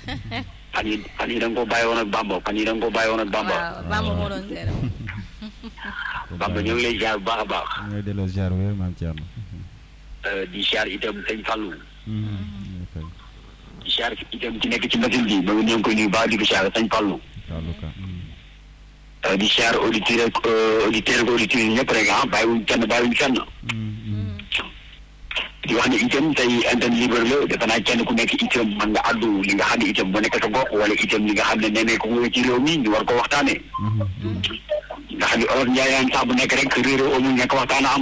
fan yi fan yi da nga koo bàyyi woon ak Bamba fan yi da nga koo bàyyi woon ak Bamba waaw Bamba moo doon seere moom. Bamba ñoo ngi lay ziar bu baax a baax ñooy delloo ziar wér maam Thierno. Euh, di ziar itam sëñ Fallou ñu fay di ziar itam ci nekk ci machine bi ba ñoo ngi koy nuyu baax di ko ziar sëñ Fallou Fallou Ka. Euh, di ziar auditeurs ak euh, auditeurs ak auditeurs yi ñëpp rek ah bàyyiwuñ kenn bàyyiwuñ kenn di wax ne itam tey antenne libre la defe naa kenn ku nekk itam man nga addu li nga xam ne itam bu nekk sa gox wala itam li nga xam ne nee nañ ko wóor ci réew mi ñu war ko waxtaanee nga xam ne olof Ndiaye naan sax bu nekk rek réeroo amul nekk waxtaan a am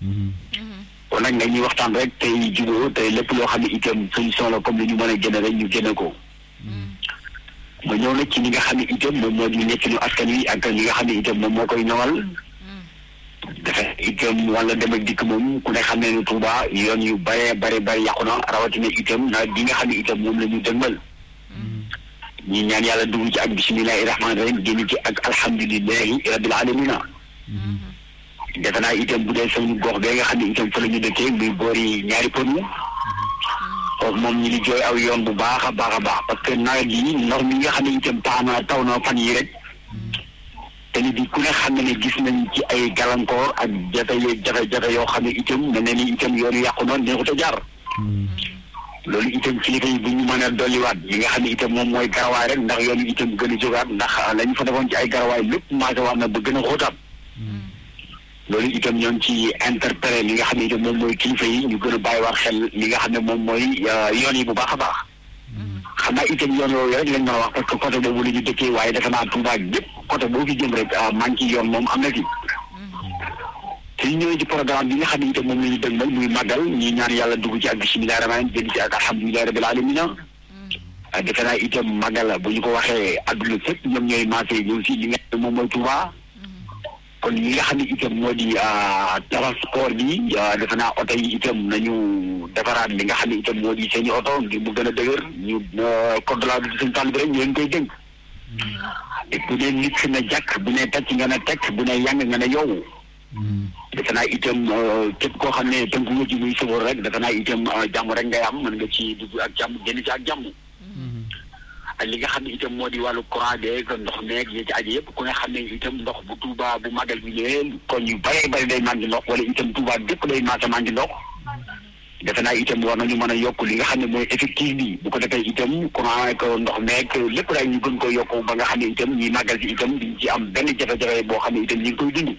kon nag nga ñuy waxtaan rek tey jubóo tey lépp loo xam ne itam solution la comme li ñu mën a génne rek ñu génne ko ma ñëw nag ci li nga xam ne itam moom moo di nekkinu askan wi ak li nga xam ne itam moom moo koy ñoŋal dafa itam wala dem ak dikk moom ku ne xam ne ne Touba yoon yu bare bare bare yàqu na rawatina itam nawet bi nga xam ne itam moom la ñu dëgmal ñi ñaan yàlla dugg ci ak bisimilahi rahmaani rahim génn ci ak alhamdulilahi rabbil alamina defe naa itam bu dee suñu gox bee nga xam ne itam fa la ñu dëkkee muy boori ñaari pënu foofu moom ñi di jooy aw yoon bu baax a baax a baax parce que nawet bi ndox mi nga xam ne itam taana taw na fan yi rek te ni bi ku ne xam ne ne gis nañ ci ay gàllankoor ak jafe jafe-jafe yoo xam ne itam mel na ni itam yoonu yàqu na neexut a jaar loolu itam kilifa yi bu ñu mën a dolliwaat yi nga xam ne itam moom mooy garawaay rek ndax yoonu itam gën a jógaat ndax la ñu fa defoon ci ay garawaay lépp maase waat na ba gën a xóotaat loolu itam ñoo ngi ci interpellé li nga xam ne itam moom mooy kilifa yi ñu gën a bàyyiwaat xel li nga xam ne moom mooy yoon yi bu baax a baax xam naa itam yoon yooyu rek lañ mën a wax parce que côté boobu la ñu dëkkee waaye defe naa Touba gépp côté boo fi jëm rek manque yoon moom am na fi te ñu ñëwee ci programme bi nga xam ne itam moom la ñu dëgmal muy màggal ñi ñaan yàlla dugg ci ak bisimilah rahmaan jënd ci ak alhamdulilah rabil alamina defe naa itam màggal bu ñu ko waxee adduna fépp ñoom ñooy maasee ñëw si li nga xam ne moom mooy Touba kon li nga xam ne itam moo di transport bi defe naa oto yi itam nañu defaraat li nga xam ne itam moo di seen i oto ngir mu gën a dëgër ñu code de la route seen tàll bi rek ñu leen koy dénk et bu dee nit ki na jàkk bu ne tacc nga ne tekk bu ne yàng nga ne yow defe naa itam képp koo xam ne tënku nga ci muy sëfoor rek defe naa itam jàmm rek ngay am mën nga ci dugg ak jàmm génn ci ak jàmm ak li nga xam ne itam moo di wàllu courant beeg ndox meeg yi ci aju yëpp ku nga xam ne itam ndox bu Touba bu magal bi ñëwee kon yu bëree bëri day manqué ndox wala itam Touba bépp day maasa manqué ndox defe naa itam war nañu mën a yokk li nga xam ne mooy effectif bi bu ko defee itam courant ak ndox meeg lépp daal ñu gën ko yokk ba nga xam ne itam ñi magal ci itam diñ ci am benn jafe-jafe boo xam ne itam ñu ngi koy dund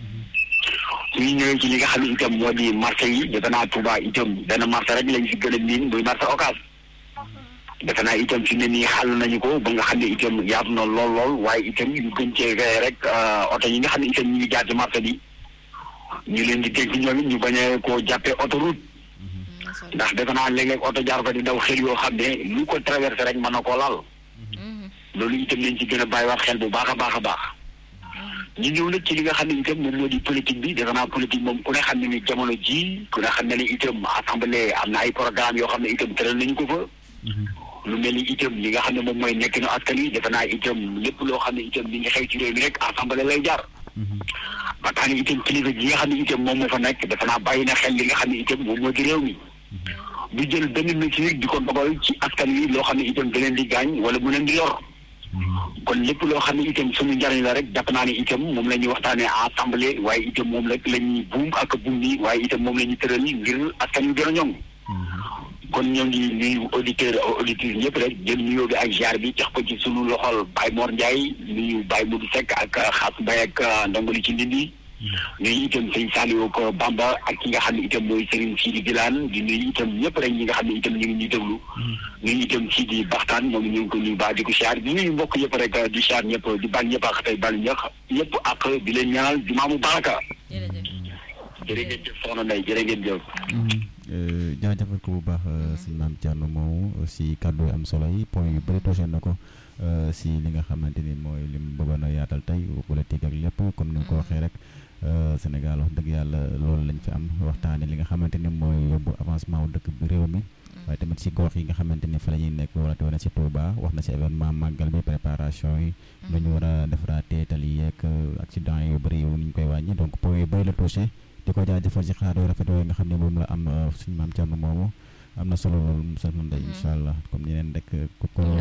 suñu ñëwee ci li nga xam ne itam moo di marché yi defe naa Touba itam benn marché rek lañ si gën a miin muy marché Ocass defe naa itam fi ne nii xàll nañu ko ba nga xam ne itam yaatu na lool lool waaye itam ñu gën cee veillé rek oto yi nga xam ne itam ñu ngi jaar ci marché bi ñu leen di dégg ñoom it ñu bañ a koo jàppee autoroute ndax defe naa léeg-léeg oto jaar ko di daw xel yoo xam ne lu ko traversé rek mën na koo laal loolu itam lañ ci gën a bàyyiwaat xel bu baax a baax a baax ñu ñëw nag ci li nga xam ne itam moom moo di politique bi defe naa politique moom ku ne xam ne ni jamono ji ku ne xam ne ni itam assemblée am na ay programme yoo xam ne itam tëral nañu ko fa lu mel ni itam li nga xam ne moom mooy nekk na askan wi defe naa itam lépp loo xam ne itam li nga xew ci réew mi rek assemblée lay jaar ba tax na itam kilifa gi nga xam ne itam moom moo fa nekk defe naa bàyyi na xel li nga xam ne itam moom moo di réew mi du jël benn mesure di ko dogal ci askan wi loo xam ne itam da leen di gaañ wala mu leen di yor kon lépp loo xam ne itam suñu njariñ la rek jàpp naa ne itam moom la ñuy waxtaanee assemblée waaye itam moom rek la ñuy buum ak buum ni waaye itam moom la ñuy tëral ngir askan wi gën a ñoŋ kon ñoo ngi nuyu auditeur auditrice ñëpp rek jël nuyoo bi ak ziar bi jox ko ci sunu loxol Baye Mor Ndiaye nuyu Baye Modou Seck ak xaas Baye ak ndongoli ci ndindi nuyu itam sëñ Saliou ko Bamba ak ki nga xam ne itam mooy Serigne Sidi Bilane di nuyu itam ñëpp rek ñi nga xam ne itam ñu ngi ñuy déglu nuyu itam Sidi Baxtaan moom ñu ngi ko nuyu baax di ko ziar di nuyu mbokk yëpp rek di ziar ñëpp di baal ñëpp ak tey baal ñëpp ñëpp ak di leen ñaanal jumaamu baraka jërëjëf soxna Ndeye jërë ngeen jëf jaajëfal ko bu baax sëñ maam Thierno moomu si kàddu yu am solo yi point yu bëri touché na ko si li nga xamante ni mooy lim bëggoon a yaatal tey politique ak lépp comme ni nga ko waxee rek Sénégal wax dëgg yàlla loolu lañ fi am waxtaane li nga xamante ni mooy yóbbu avancement wu dëkk bi réew mi waaye tamit si gox yi nga xamante ni fa la ñuy nekk wala wane si Touba wax na si événement màggal bi préparation yi nu ñu war a defaraatee tali yeeg accident yu bëri yu ni ñu koy wàññi donc point yu bëri la touché di ko jaajëfal si xaar yu rafet yooyu nga xam ne moom la am suñu maam Thierno moomu am na solo loolu Moussa Mbaye incha allah comme ñeneen rek ku ko